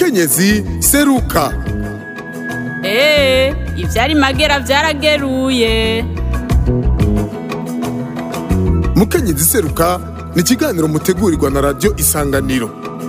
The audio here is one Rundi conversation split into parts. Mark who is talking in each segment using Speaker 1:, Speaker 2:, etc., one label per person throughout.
Speaker 1: mukenyezi seruka
Speaker 2: Ee, ivyari magera vyarageruye.
Speaker 1: mukenyezi seruka ni ikiganiro mutegurirwa na radiyo isanganiro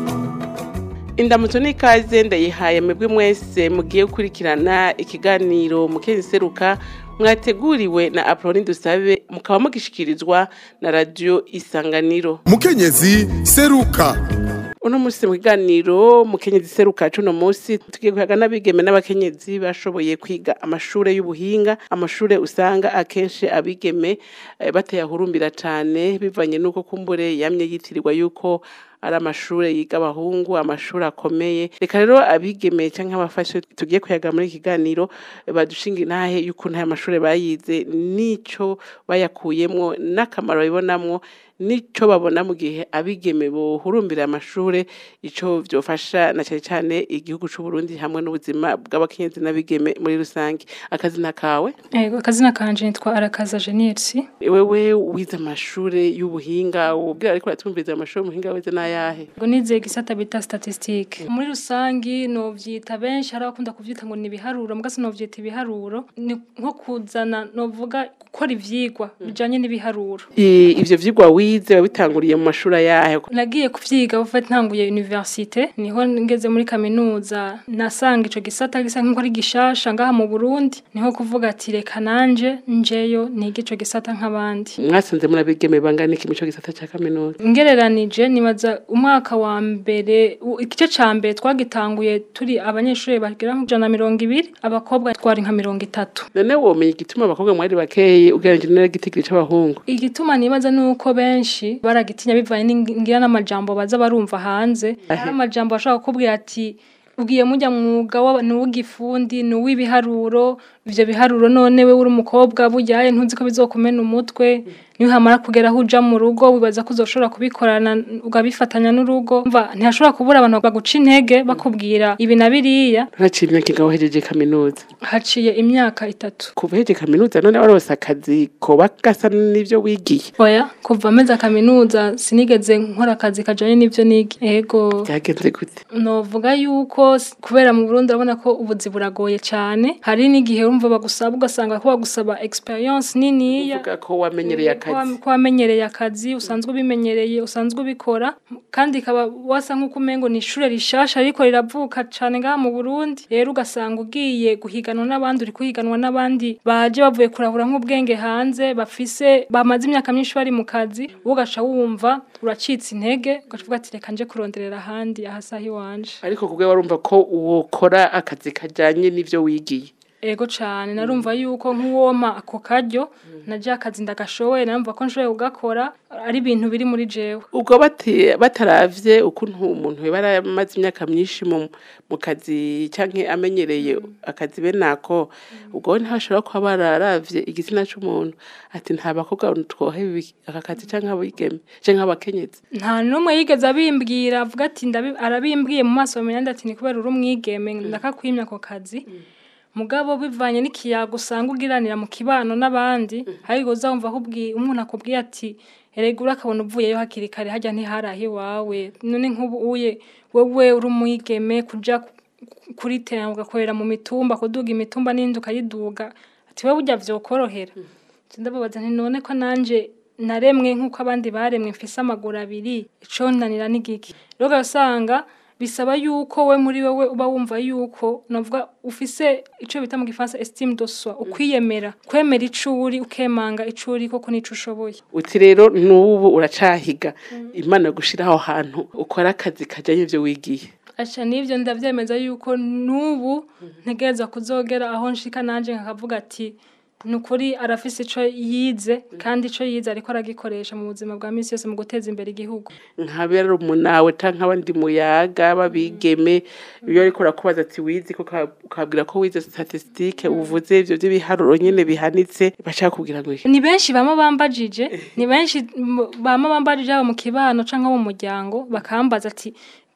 Speaker 3: indamutso n'ikaze ndayihaye mwebwe mwese mugiye gukurikirana ikiganiro mukenyezi seruka mwateguriwe na apoloni dusabe mukaba mugishikirizwa na radiyo isanganiro
Speaker 1: mukenyezi seruka
Speaker 3: uno munsi mu kiganiro mukenyezi seruka cuno munsi tugiye kuyaga n'abigeme n'abakenyezi bashoboye kwiga amashure y'ubuhinga amashure usanga akenshi abigeme eh, batayahurumbira cane bivanye n'uko kumbure yamye yitirirwa yuko ari amashure yiga abahungu amashure akomeye reka rero abigeme canke abafashe tugiye kuyaga muri iki kiganiro eh, badushinga intahe y'ukuntu aya mashure bayize n'ico bayakuyemwo n'akamaro babibonamwo nico babona mu gihe abigeme bohurumbira amashure ico vyofasha na cane cane igihugu c'u Burundi hamwe n'ubuzima bw'abakenyezi n'abigeme muri rusange akazina kawe
Speaker 4: Ego akazina kanje nitwa Arakaza Jenirsi.
Speaker 3: wewe wize amashure y'ubuhinga ubwira ariko uratumviriza amashure y'ubuhinga wize n'ayahe
Speaker 4: Ngo nize gisata bita statistique. Muri rusangi novyita benshi hari abakunda kuvyita ngo ni ibiharuro mugase novyita ibiharuro ni nko kuzana novuga gukora ivyigwa bijanye n'ibiharuro.
Speaker 3: I- ivyo vyigwa wize wabitanguriye mu mashuri ayahe
Speaker 4: Nagiye kuvyiga uva ntanguye universite niho ngeze muri kaminuza nasanga ico gisata gisa nk'uko ari gishasha ngaha mu Burundi niho kuvuga ati reka nanje njeyo nige ico gisata nk'abandi.
Speaker 3: mwasanze muri abigeme bangana iki mico gisata ca kaminuza
Speaker 4: ngereranije nibaza umwaka wa mbere u- igice ca mbere twagitanguye turi abanyeshuri bagera nk'ijana na mirongo ibiri abakobwa twari nka mirongo itatu
Speaker 3: none womenya igituma abakobwa mwari bakeyi ugereranije n'igitigiri c'abahungu
Speaker 4: igituma nibaza nuko benshi baragitinya bivanye n'ingira n'amajambo baza barumva hanze hari amajambo bashobora kukubwira ati ugiye mujya mwuga wa- ni uw'igifundi ni uw'ibiharuro ivyo biharuro none we uri umukobwa buryaye ntuzi ko bizokumena umutwe niyo hamara kugera aho uja mu rugo wibaza ko uzoshobora kubikorana ugabifatanya n'urugo mva ntihashobora kubura abantu baguca intege bakubwira ibi na biriya
Speaker 3: ntaciye imyaka ingaho uhejeje kaminuza
Speaker 4: haciye imyaka itatu
Speaker 3: kuva uhejeje kaminuza none warose akazi koba gasa n'ivyo wigiye
Speaker 4: oya kuva amezi kaminuza sinigeze nkora akazi kajanye n'ivyo niga ego
Speaker 3: byagenze gute
Speaker 4: novuga yuko s- kubera mu Burundi urabona ko ubuzi buragoye cyane hari n'igihe urumva bagusaba ugasanga ko bagusaba experience niniya
Speaker 3: uvuga ko wamenyereye
Speaker 4: ko wa-
Speaker 3: akazi
Speaker 4: ko wamenyereye akazi usanzwe ubimenyereye usanzwe ubikora kandi ikaba wasa nk'uko umengo ni ishure rishasha ariko riravuka cane ngaha mu Burundi rero ugasanga ugiye guhiganwa n'abandi uri kuhiganwa n'abandi baje bavuye kurahura nk'ubwenge hanze bafise bamaze imyaka myinshi bari mu kazi wowe ugaca wumva uracitse intege ugacuvuga ati reka nje kuronderera ahandi ahasaha iwanje
Speaker 3: ariko kubwe warumva ko wokora akazi kajanye n'ivyo wigiye
Speaker 4: ego cane narumva yuko nk'uwoma ako karyo naje akazi ndagashoboye narumva ko nshoboye kugakora ari ibintu biri muri jewe
Speaker 3: ubwo bati bataravye ukuntu umuntu yaba yaramaze imyaka myinshi mu, mu kazi canke amenyereye akazi bene ako ubwo ntashobora kuba bararavye igitsina c'umuntu ati nta bakobwa twohe ibi- aka kazi canke abigeme canke abakenyezi
Speaker 4: nta n'umwe yigeze abimbwira avuga ati ndabi- arabimbwiye mu maso bamenya ati ni kubera uri umwigeme ndakakwimya ako kazi mugabo bivanye n'ikiyago usanga ugiranira mu kibano n'abandi ariko uzumva akubwiye umuntu akubwiye ati erega urakabona uvuyeyo hakiri kare hajya ntiharahe iwawe none nk'ubu uye wowe uri umwigeme kuja ku- kuri tera ugakorera mu mitumba kuduga imitumba n'indi ukayiduga ati wowe burya vyokorohera ndababaza nti none ko nanje naremwe nk'uko abandi baremwe mfise amaguru abiri ico ntanira n'igiki rero ugasanga bisaba yuko we muri wewe uba wumva yuko navuga ufise ico bita mu gifaransa estime de soi ukwiyemera kwemera ico uri ukemanga ico uri koko n'ico ushoboye
Speaker 3: uti rero n'ubu uracahiga imana gushira aho hantu ukora akazi kajanye ivyo wigiye
Speaker 4: aca n'ivyo ndavyemeza yuko n'ubu ntegereza kuzogera aho nshika nanje nkakavuga ati ni ukuri arafise ico yize kandi ico yize ariko aragikoresha mu buzima bwa misi yose mu guteza imbere igihugu
Speaker 3: nkabera umunawe canke abandi muyaga babigeme iyo ariko urakubaza ati wize ko uka- ukabwira ko wize statistique uvuze ivyo vy'ibiharuro nyene bihanitse bashaka kubwira ngo iki?
Speaker 4: ni benshi bama bambajije ni benshi m- bama bambajije abo mu kibano canke abo mu muryango bakambaza ati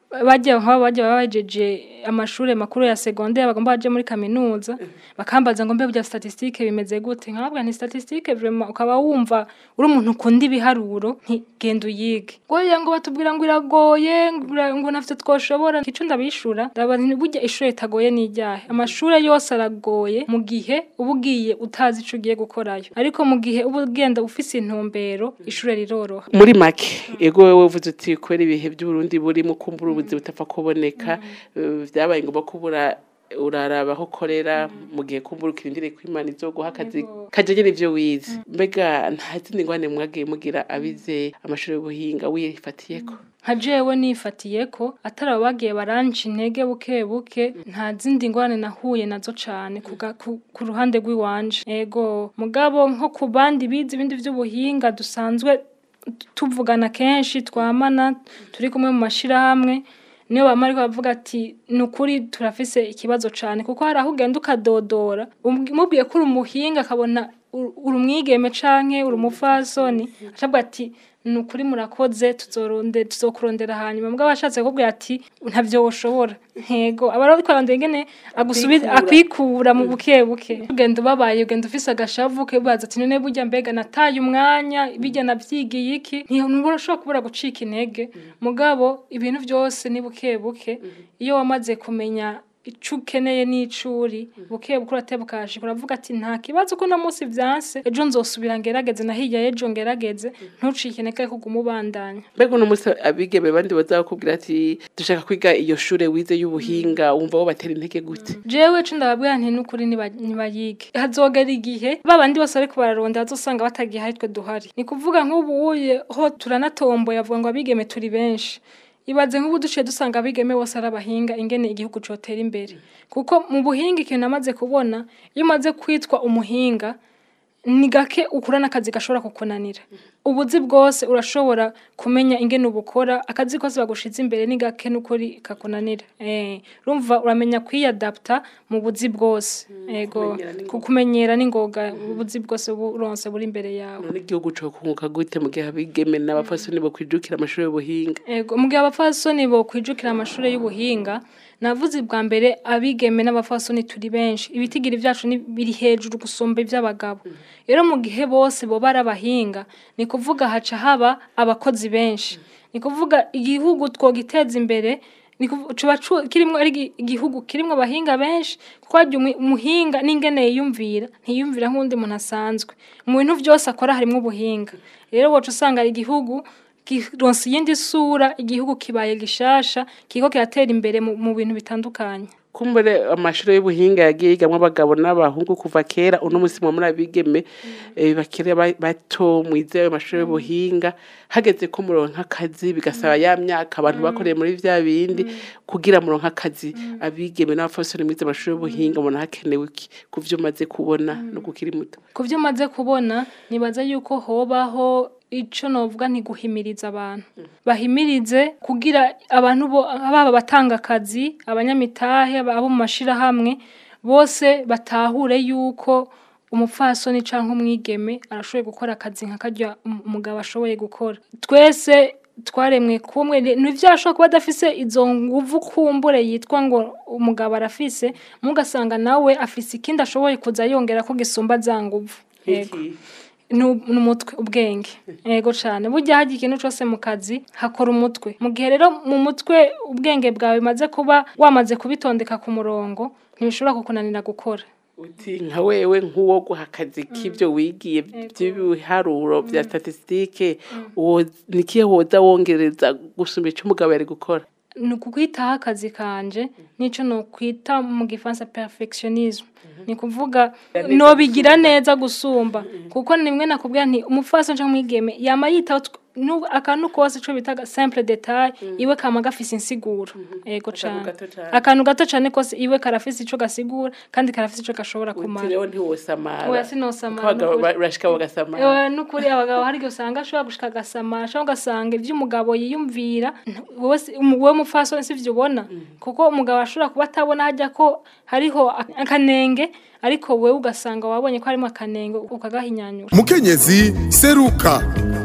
Speaker 4: bajya nk'abo bajya baba bajeje amashuri makuru ya secondaire bagomba baje muri kaminuza bakambaza ngo mbe bya statistique bimeze gute nkababwa nti statistique vraiment ukaba wumva uri umuntu ukunda ibiharuro nti genda uyige goya ngo batubwira ngo iragoye ngo ira- ngo nafite twoshobora ico ndabishura ndaba nti burya ishuri ritagoye ni iryahe amashuri yose aragoye mu gihe uba ugiye utazi ico ugiye gukorayo ariko mu gihe uba ugenda ufise intumbero ishuri riroroha
Speaker 3: muri make ego wowe uvuze uti kubera ibihe by'uburundi burimo kumbura ubuzi butapfa kuboneka eh, vyabaye ngombwa kubura uraraba aho ukorera mu gihe kumbura ukirindiriye ko imana izoguha akazi kajanye n'ivyo wize mbega nta zindi ngwane mwagiye mugira abize amashuri y'ubuhinga wifatiyeko
Speaker 4: nka jewe nifatiye ko atari abo bagiye baranca intege buke buke nta zindi ngorane nahuye nazo cane ku ga- ku- ku ruhande rw'iwanje ego mugabo nko ku bandi bize ibindi vy'ubuhinga dusanzwe tu- tuvugana kenshi twamana turi kumwe mu mashirahamwe niyo bama ariko bavuga ati ni ukuri turafise ikibazo cane kuko hari aho ugenda ukadodora umubwi- umubwiye ko uri umuhinga akabona uri uri umwigeme canke uri umufasoni acabwa ati ni ukuri murakoze tuzoronde tuzokurondera hanyuma mugabo ashatse kukubwira ati ntavyo woshobora ntego aba ariko arondera ingene agusubiza akwikura mu buke buke ugenda ubabaye ugenda ufise agashavu kebaza ati none burya mbega nataye umwanya bijya navyigiye iki ntushobora kubura gucika intege mugabo ibintu byose ni buke buke iyo wamaze kumenya ico ukeneye n'icuri buke buke urateba ukahashika uravuga ati nta kibazo ko no munsi vyanse ejo nzosubira ngerageze na hirya y'ejo ngerageze ntucike intege kuguma ubandanya
Speaker 3: mbega uno munsi abigeme bandi bazakubwira ati dushaka kwiga iyo shure wize y'ubuhinga wumva wo batera intege gute
Speaker 4: jewe co ndababwira nti n'ukuri niba- nibayige hazogera igihe babandi bose ariko bararondera bazosanga batagihari twe duhari ni kuvuga nk'ubuye ho turanatomboye avuga ngo abigeme turi benshi ibaze nk'ubu duciye dusanga abigeme bose ari abahinga ingene igihugu cotera imbere kuko mu buhinga ikintu namaze kubona iyo umaze kwitwa umuhinga ni gake ukura n'akazi gashobora kukunanira ubuzi bwose urashobora kumenya ingene ubukora akazi kose bagushize imbere ni gake n'ukuri kakunanira eh urumva uramenya kwiyadapta mu buzi bwose ego
Speaker 3: kumenyera n'ingoga.
Speaker 4: ku- kumenyera n'ingoga ubuzi bwose buronse buri imbere yawe
Speaker 3: none igihugu co kunguka gute mu gihe abigeme n'abapfasoni bo kwijukira amashuri y'ubuhinga
Speaker 4: Ego, mu gihe abapfasoni bo kwijukira amashuri y'ubuhinga navuze bwa mbere abigeme n'abapfasoni turi benshi ibitigiri vyacu ni biri hejuru gusumba ivy'abagabo rero mu gihe bose boba ari abahinga ni kuvuga haca haba abakozi benshi ni kuvuga igihugu twogiteza imbere ni kuvu- cuba cu- kirimwo ari igi- igihugu kirimwo abahinga benshi kuko harya umu- umuhinga n'ingene yiyumvira ntiyumvira nk'uwundi muntu asanzwe mu bintu vyose akora harimwo ubuhinga rero woca usanga ari igihugu kironse iyindi sura igihugu kibaye gishasha kiko kiratera imbere mu, mu bintu bitandukanye
Speaker 3: kumbure amashuri y'ubuhinga yagiye yigamwo abagabo n'abahungu kuva kera uno munsi mwa muri abigeme eh, bakiri ba- bato mwize ayo mashuri y'ubuhinga hageze ko muronka akazi bigasaba ya myaka abantu bakoreye muri vya bindi kugira muronka akazi abigeme n'abafasoni mwize amashuri y'ubuhinga mubona hakenewe iki ku vyo umaze kubona no kukiri muto
Speaker 4: ku byo maze kubona nibaza yuko hobaho ico novuga nti guhimiriza abantu bahimirize kugira abantu bo baba batanga akazi abanyamitahe abo mu mashirahamwe bose batahure yuko umupfasoni canke umwigeme arashoboye gukora akazi nka karya um- umugabo ashoboye gukora twese twaremwe kumwe ntivyashobora kuba adafise izo nguvu kumbure yitwa ngo umugabo arafise mugasanga nawe afise ikindi ashoboye kuza yongera ko gisumba za nguvu Yego. Nu- n'umutwe ubwenge yego cyane burya hagiye ikintu cyose mu kazi hakora umutwe mu gihe rero mu mutwe ubwenge bwawe bimaze kuba wamaze kubitondeka ku murongo ntibishobora kukunanira gukora
Speaker 3: uti nka wewe nk'uwo guha akazi k'ibyo wigiye by'ibiharuro bya statisitike nikihe woza wongereza gusumba icyo umugabo yari gukora
Speaker 4: ni ukukwitaho akazi kanje nicyo ni ukwita mu gifaransa perfectionisme ni kuvuga nobigira neza gusumba kuko nimwe nakubwira nti umupfasi cyangwa umwigeme yama yitaho tw- nu- akantu kose ico bitaga simple detail iwe kama gafise insiguro yego cane
Speaker 3: gato cane.
Speaker 4: akantu gato cane kose iwe karafise ico gasigura kandi karafise ico gashobora
Speaker 3: uti
Speaker 4: kumara
Speaker 3: rero ntiwosamara
Speaker 4: oya sinosamara
Speaker 3: Ko abagabo
Speaker 4: n'ukuri.
Speaker 3: ba- bashika bagasamara
Speaker 4: Ewe nukuri abagabo hari igihe usanga ashobora gushika agasamara ashobora ugasanga ibyo umugabo yiyumvira nta- wowe si- umu- wowe mupfasoni sivyo ubona kuko umugabo ashobora kuba atabona hajya ko hariho ak- akanenge ariko wowe ugasanga wabonye ko harimo akanenge ukagahinyanyura
Speaker 1: mukenyezi seruka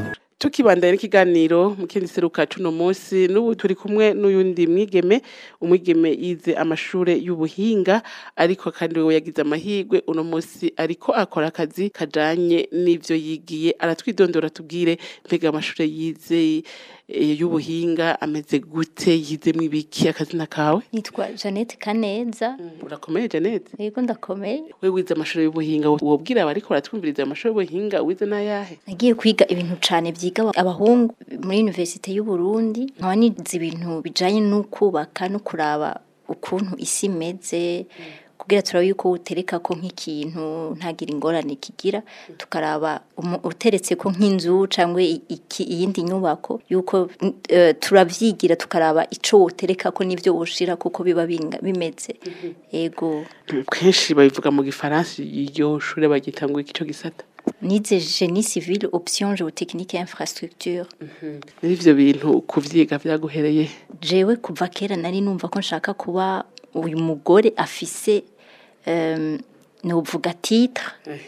Speaker 3: tukibandanya n'ikiganiro mu kindi seruka cuno munsi n'ubu turi kumwe n'uyundi mwigeme umwigeme yize amashure y'ubuhinga ariko kandi wewe yagize amahirwe uno munsi ariko akora akazi kajanye n'ivyo yigiye aratwidondora tubwire mbega amashure yize eh, y'ubuhinga ameze gute yizemwo ibiki akazina kawe
Speaker 5: nitwa Jeannette Kaneza
Speaker 3: urakomeye Janete
Speaker 5: yego ndakomeye
Speaker 3: we wize amashure y'ubuhinga wobwira abariko baratwumviriza amashure y'ubuhinga wize n'ayahe
Speaker 5: nagiye kwiga ibintu cane vyiga abahungu muri universite y'u Burundi nkaba nize ibintu bijanye no kubaka no kuraba ukuntu isi imeze kugira turabe yuko utereka ko nk'ikintu ntagira ingorane kigira tukaraba umu- uteretse ko nk'inzu cyangwa iki iyindi nyubako yuko eh, turavyigira tukaraba ico wotereka ko n'ivyo woshira kuko biba binga- bimeze ego
Speaker 3: kenshi babivuga mu gifaransa iryo shure bagita ngo ico gisata
Speaker 5: nize génie civil option géotechnique et infrastructure
Speaker 3: n'ivyo bintu kuvyiga vyaguhereye
Speaker 5: jewe kuva kera nari numva ko nshaka kuba uyu mugore afise um, novuga titre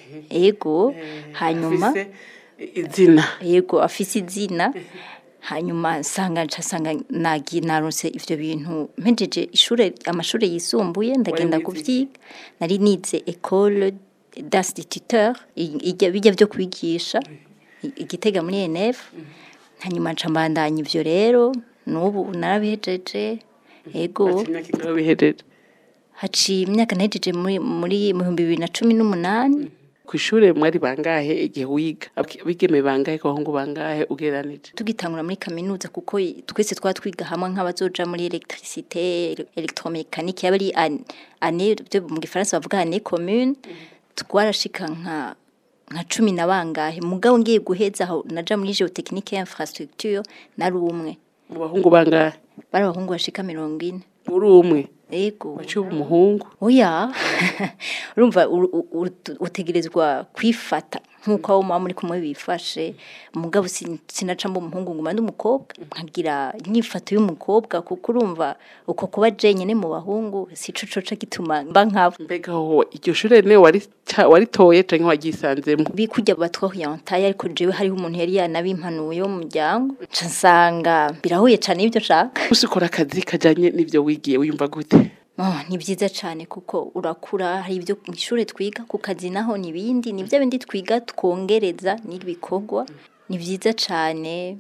Speaker 5: ego hanyuma
Speaker 3: Afise izina
Speaker 5: yego afise izina hanyuma nsanga nsanga nagi narose ivyo bintu mpejeje ishure amashure yisumbuye ndagenda
Speaker 3: wize iki?
Speaker 5: kuvyiga nari nize école d'instituteur i- ijya bijya byo kwigisha i- igitega muri ENF hanyuma nca mbandanya ivyo rero n'ubu narabihejeje ego
Speaker 3: ati imyaka ingahe bihereje
Speaker 5: haciye imyaka nahejeje muri muri mu bihumbi bibiri na cumi n'umunani
Speaker 3: kw'ishure mwari bangahe igihe wiga abigeme bangahe ku bahungu bangahe ugereranije
Speaker 5: tugitangura muri kaminuza kuko i- twese twaba twiga hamwe nk'abazoja muri electricité electromécanique yaba ari an- année byo mu gifaransa bavuga année commune twarashika nka nka cumi na bangahe mugabo ngiye guheza aho naja muri géotechnique et infrastructure nari umwe
Speaker 3: mu bahungu bangahe
Speaker 5: bari abahungu bashika mirongo ine
Speaker 3: uri umwe
Speaker 5: ego
Speaker 3: waciye uba umuhungu
Speaker 5: oya urumva u- u- u- utegerezwa kwifata nk'uko abo muba muri kumwe bifashe mugabo sin- sinaca mba umuhungu nguma ndi umukobwa nkagira inyifato y'umukobwa kuko urumva uko kuba jenyine mu bahungu sico coca gituma mba nkabo
Speaker 3: mbega ho iryo shure ne warica- waritoye canke waryisanzemwo
Speaker 5: bikujya batwahuyantaya ariko jewe hariho umuntu yari yanabimpanuye wo mu muryango nca nsanga birahuye cane n'ibyo nshaka
Speaker 3: gusa ukora akazi kajanye n'ivyo wigiye wiyumva gute
Speaker 5: Oh, ni byiza cyane kuko urakura hari ibyo mu ishuri twiga ku kazi naho n'ibindi ni bya bindi twiga twongereza n'ibikorwa ni byiza cyane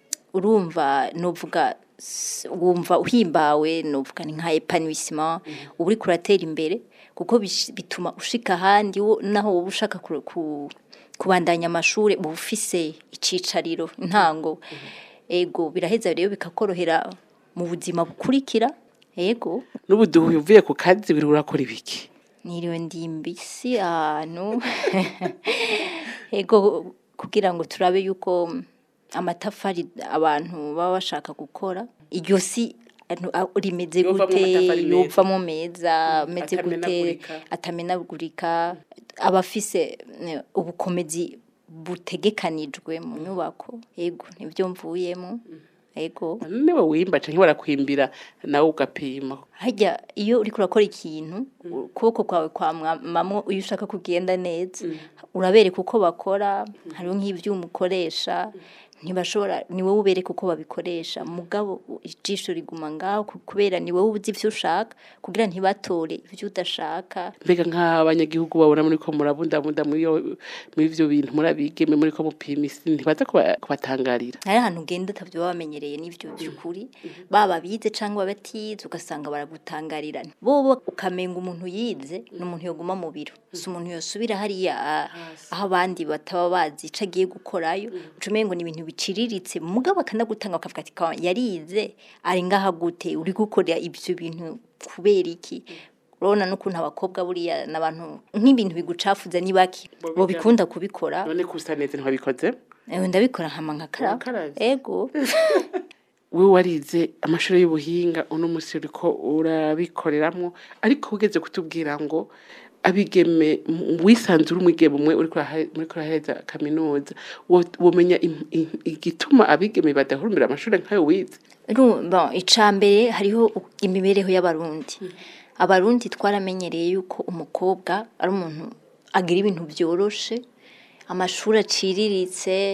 Speaker 5: urumva nuvuga s- wumva uhimbawe nuvuga ni nka epanouissement uba uri kuratera imbere kuko bish- bituma ushika ahandi wo- naho wowe ushaka ku- ku- kubandanya amashuri uba ufise icicariro intango ego biraheza rero bikakorohera mu buzima bukurikira ego
Speaker 3: n'ubuduhu uvuye ku kazi biri urakora ibiki
Speaker 5: niriwe ndi mbisi ahantu ego kugira ngo turabe yuko amatafari abantu baba bashaka gukora iryo si anu- a- rimeze
Speaker 3: Yovamwo
Speaker 5: gute
Speaker 3: amatafari meza.
Speaker 5: yovamo meza ameze gute
Speaker 3: atamenagurika.
Speaker 5: atamenagurika abafise eh, ubukomezi butegekanijwe mu nyubako ego nibyo mvuyemo ego
Speaker 3: niwe wimba canke barakwimbira nawe ugapima
Speaker 5: hajya iyo uriko urakora ikintu ukuboko kwawe kwamwamamo iyo ushaka kugenda neza urabereka uko bakora hariho nk'ivyuma ukoresha ntibashobora ni wowe ubereka uko babikoresha mugabo ijisho riguma ngaho ku- kubera ni wowe uzi ivyo ushaka kugira ntibatore ivyo udashaka
Speaker 3: mbega nk'abanyagihugu babona muri ko murabundabunda muri iyo- muri ivyo bintu murabigeme muri ko mupima isi ntibaza kuba- kubatangarira
Speaker 5: hari ahantu ugenda utavyo baba bamenyereye n'ivyo by'ukuri baba bize cyangwa batize ugasanga baragutangarira bobo ukamenga umuntu yize ni umuntu yoguma mu biro si umuntu yosubira hariya ah, aho abandi bataba bazi ico agiye gukorayo uca umengo ni ibintu biciriritse mugabo akanagutanga bakavuga ati "Kawa, yarize ari ngaha gute uri gukora ibyo bintu kubera iki urabona n'ukuntu abakobwa buriya n'abantu nk'ibintu bigucafuza ni bake bo bikunda kubikora
Speaker 3: none kusa neza ntibabikoze
Speaker 5: Ewe ndabikora nkama nkakara
Speaker 3: Wakaraze?
Speaker 5: ego
Speaker 3: wewe warize amashuri y'ubuhinga uno musi uriko urabikoreramwo ariko ugeze kutubwira ngo abigeme m- wisanzura umwigeme umwe uriko urahe- uriko urahereza kaminuza wo- womenya im- im- igituma abigeme badahurumbira amashuri nk'ayo wize
Speaker 5: Ru- bon, icambere hariho u- imibereho y'abarundi abarundi twaramenyereye yuko umukobwa ari umuntu agira ibintu byoroshe amashuri aciriritse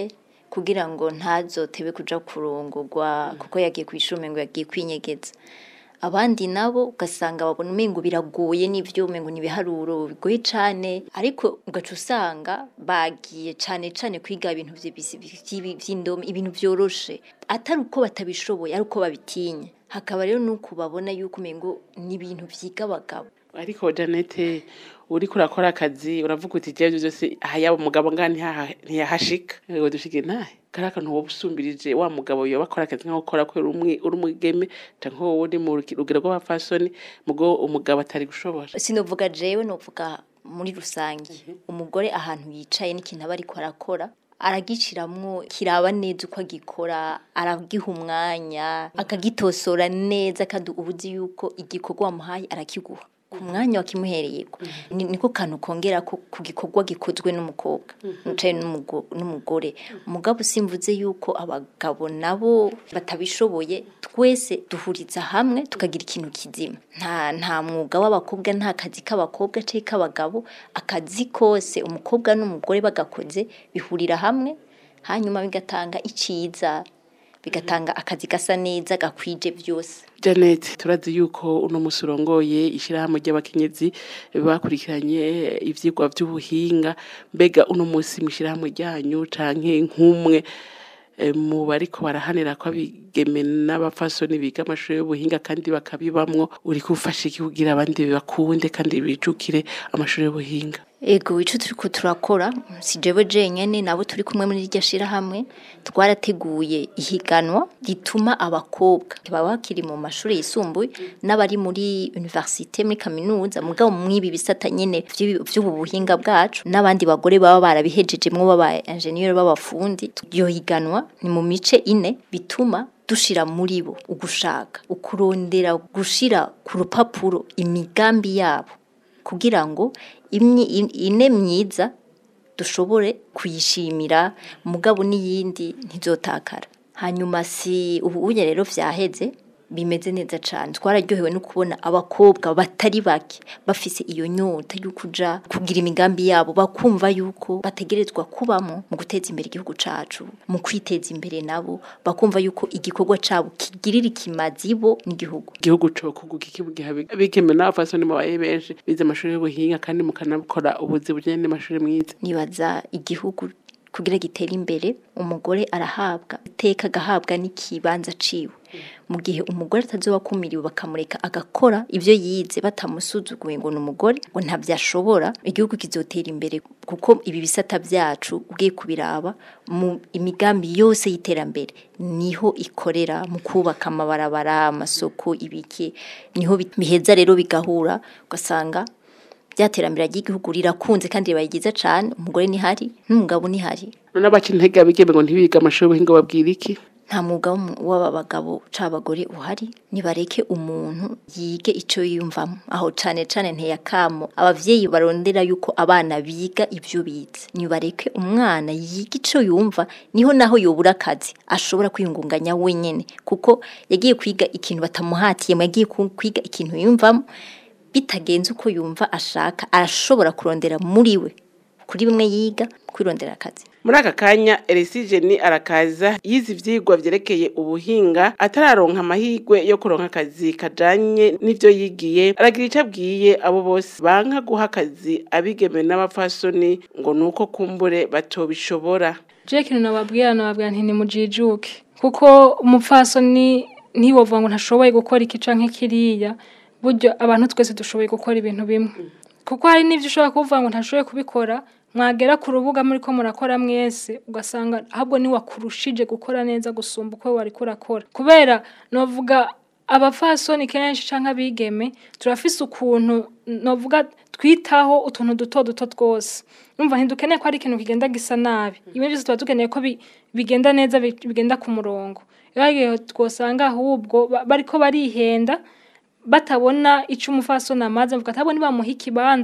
Speaker 5: kugira ngo ntazotebe kuja kurongorwa kuko yagiye ku ishuri ngo yagiye kwinyegeza abandi nabo ugasanga babona umengo biragoye n'ivyo umengo ni ibiharuro bigoye cane ariko ugaca usanga bagiye cane cane kwiga ibintu vy'ibisi- vy'ibi- vy'indome ibintu vyoroshe atari uko batabishoboye ari uko babitinya hakaba rero nuko babona yuko umengo ni ibintu vyiga abagabo
Speaker 3: ariko janete uriko urakora akazi uravuga uti jewe ivyo vyose aha yaba umugabo ngaha ntihaha- ntiyahashika ngo dushike ntahe kari akantu woba usumbirije wa mugabo yoba akora akazi nko gukora kubera umwe uri umugeme canke wowe uri mu ruki- rugero rw'abafasoni mugo umugabo atari gushobora
Speaker 5: sinovuga jewe novuga muri rusange umugore ahantu yicaye n'ikintu aba ariko arakora aragiciramwo kiraba neza uko agikora aragiha umwanya akagitosora neza kandi uba uzi yuko igikorwa wamuhaye arakiguha ku mwanya wakimuhereyeko Ni- niko kantu kongera ko ku gikorwa gikozwe n'umukobwa wicaye n'umugo- n'umugore umugabo simvuze yuko abagabo nabo batabishoboye twese duhuriza hamwe tukagira ikintu kizima nta nta mwuga w'abakobwa nta kazi k'abakobwa cyangwa k'abagabo akazi kose umukobwa n'umugore bagakoze bihurira hamwe hanyuma bigatanga iciza bigatanga akazi gasa neza gakwije byose
Speaker 3: Janet turazi yuko uno musi urongoye ishirahamwe ry'abakenyezi bakurikiranye ivyigwa vy'ubuhinga mbega uno musi mw'ishirahamwe ryanyu canke nk'umwe eh, mu bariko barahanira ko abigeme n'abafasoni biga amashuri y'ubuhinga kandi bakabibamwo uri kufasha iki kugira abandi bakunde kandi bijukire amashuri y'ubuhinga
Speaker 5: Ego ico turiko turakora si jewe jenyene nabo turi kumwe muri iryo shirahamwe twarateguye ihiganwa rituma abakobwa baba bakiri mu mashuri yisumbuye n'abari muri universite muri kaminuza mugabo mwibi bisata nyene vy'ibi- vy'ubu buhinga bwacu n'abandi bagore baba barabihejejemwo baba engineer b'abafundi iryo higanwa ni mu mice ine bituma dushira muri bo ugushaka ukurondera gushira ku rupapuro imigambi yabo kugira ngo imyi in- ine myiza dushobore kuyishimira mugabo n'iyindi ntizotakara hanyuma si ubu unye rero vyaheze bimeze neza cane twararyohewe no kubona abakobwa batari bake bafise iyo nyota yo kuja kugira imigambi yabo bakumva yuko bategerezwa kubamo mu guteza imbere igihugu cacu mu kwiteza imbere nabo bakumva yuko igikorwa cabo kigirira ikimazi bo n'igihugu
Speaker 3: igihugu co kuguka iki mu gihe abigeme n'abafasoni mubaye benshi bize amashuri y'ubuhinga kandi mukanakora ubuzi bujanye n'amashuri mwiza
Speaker 5: nibaza igihugu kugira gitere imbere umugore arahabwa iteka agahabwa n'ikibanza ciwe mu gihe umugore atazoba akumiriwe bakamureka agakora ivyo yize batamusuzuguye ngo ni umugore ngo ntabyo ashobora igihugu kizotera imbere kuko ibi bisata byacu ugiye kubiraba mu imigambi yose y'iterambere niho ikorera mu kubaka amabarabara amasoko ibiki niho bi- biheza rero bigahura ugasanga ryaterambere ry'igihugu rirakunze kandi ribaye ryiza cane umugore nihari n'umugabo nihari
Speaker 3: none abaca intege abigeme ngo ntibiga amashuri y'ubuhinga babwira iki
Speaker 5: nta mwuga w'umu- w'aba bagabo c'abagore uhari nibareke umuntu yige ico yiyumvamo aho cane cane nteyakamo abavyeyi barondera yuko abana biga ivyo bize nibareke umwana yiga ico yumva niho naho yobura akazi ashobora kwiyungunganya wenyene kuko yagiye kwiga ikintu batamuhatiyemo yagiye ku- kwiga ikintu yumvamo bitagenze uko yumva ashaka arashobora kurondera muri we kuri bimwe yiga kwirondera akazi
Speaker 3: muri aka kanya eresigeni arakaza yize ivyigwa vyerekeye ubuhinga atararonka amahirwe yo kuronka akazi kajanye n'ivyo yigiye aragira ico abwiye abo bose banka guha akazi abigeme n'abafasoni ngo nuko kumbure batobishobora
Speaker 4: je kintu nababwira nababwira nti nimujijuke kuko umupfasoni ntiwovuga ngo ntashoboye gukora iki canke kiriya buryo abantu twese dushoboye gukora ibintu bimwe kuko hari n'ivyo ushobora kuvuga ngo ntashoboye kubikora mwagera ku rubuga muri ko murakora mwese ugasanga ahubwo niwakurushije gukora neza gusumba uko wari kurakora kubera novuga abafasoni kenshi canke abigeme turafise ukuntu novuga twitaho utuntu duto duto twose numva ntidukeneye ko ari ikintu kigenda gisa nabi ibindi byose tuba dukeneye ko bi- bigenda neza bi- bigenda ku murongo iyo hari igihe twosanga ahubwo ba- bariko barihenda batabona ico umufasoni amaze mvuga ati abo nibamuha ikibanza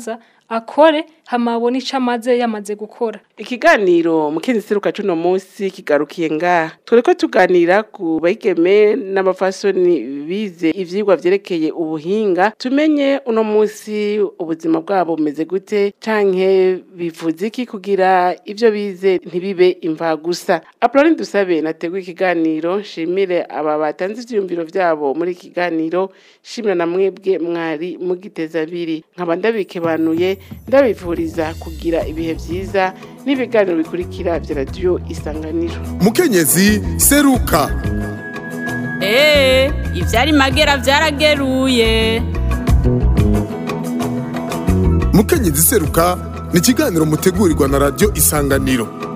Speaker 4: akore hama abone ico amaze yamaze gukora
Speaker 3: ikiganiro mukenyezi seruka cuno munsi kigarukiye ngaha turiko tuganira ku bayigeme n'abafasoni bize ivyigwa vyerekeye ubuhinga tumenye uno munsi ubuzima bwabo bumeze gute canke bivuze iki kugira ivyo bize ntibibe imva gusa apuroni dusabe nateguye ikiganiro nshimire aba batanze ivyiyumviro vyabo muri iki kiganiro shimira na mwebwe mwari mugiteza abiri nkaba ndabikebanuye ndabivuriza kugira ibihe vyiza n'ibiganiro bikurikira vya radiyo isanganiro
Speaker 1: mukenyezi seruka
Speaker 2: Ee, ivyari magera vyarageruye.
Speaker 1: mukenyezi seruka ni ikiganiro mutegurirwa na radiyo isanganiro